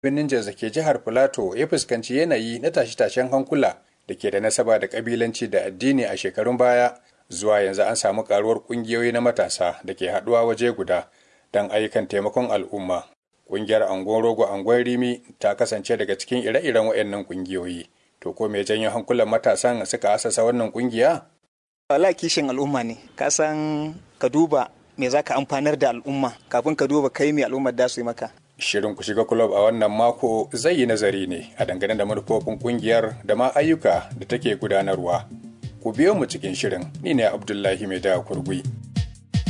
birnin Jos da ke jihar Filato ya fuskanci yanayi na tashe-tashen hankula da ke da nasaba da kabilanci da addini a shekarun baya zuwa yanzu an samu karuwar kungiyoyi na matasa da ke haɗuwa waje guda don ayyukan taimakon al'umma. Kungiyar Angon Rogo Angon Rimi ta kasance daga cikin ire-iren waɗannan kungiyoyi. To ko me janyo hankulan matasan suka asasa wannan kungiya? Wala kishin al'umma ne, ka san ka duba me za ka amfanar da al'umma kafin ka duba kai me al'ummar da su yi maka. Shirin ku shiga kulob a wannan mako zai yi nazari ne a dangane da manufofin kungiyar da ma ayyuka da take gudanarwa. Ku biyo mu cikin shirin, ni ne Abdullahi Mai da Kurgui.